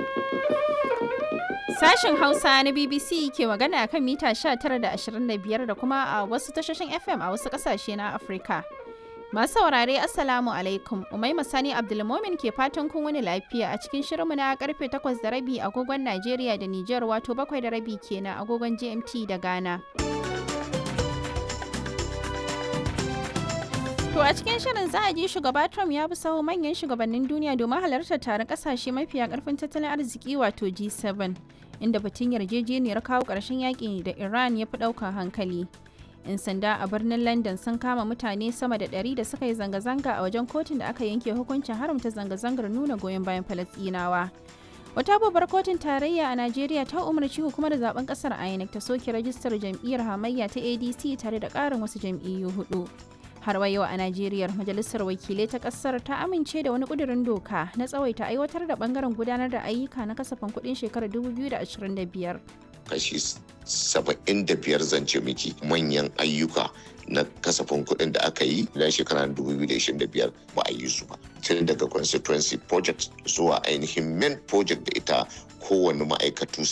Sashen Hausa na BBC ke magana kan mita 19 da 25 da kuma a wasu tashoshin FM a wasu kasashe na Afirka. Masu saurare Assalamu alaikum, Umaima Sani Abdulmomin ke fatan kun wani lafiya a cikin shirinmu na karfe 8 da rabi agogon Najeriya da Nijar wato 7 da rabi kenan agogon GMT da Ghana. To a cikin shirin za a ji shugaba Trump ya bi sahu manyan shugabannin duniya domin halartar taron kasashe mafiya karfin tattalin arziki wato G7 inda batun yarjejeniyar kawo ƙarshen yaƙi da Iran ya fi ɗaukar hankali. 'Yan sanda a birnin London sun kama mutane sama da ɗari da suka yi zanga-zanga a wajen kotun da aka yanke hukuncin haramta zanga-zangar nuna goyon bayan Falasɗinawa. Wata babbar kotun tarayya a Najeriya ta umarci hukumar zaben kasar INEC ta soke rajistar jam'iyyar hamayya ta ADC tare da ƙarin wasu jam'iyyu hudu. har wa yau a Najeriya majalisar wakilai ta kasar ta amince da wani kudirin doka na tsawaita aiwatar da bangaren gudanar da ayyuka na kasafin kudin shekarar 2025. Kashi 75 zance miki manyan ayyuka na kasafin kuɗin da aka yi na shekarar 2025 ba a yi su ba tun daga constituency project zuwa ainihin main project da ita kowane ma'aikatu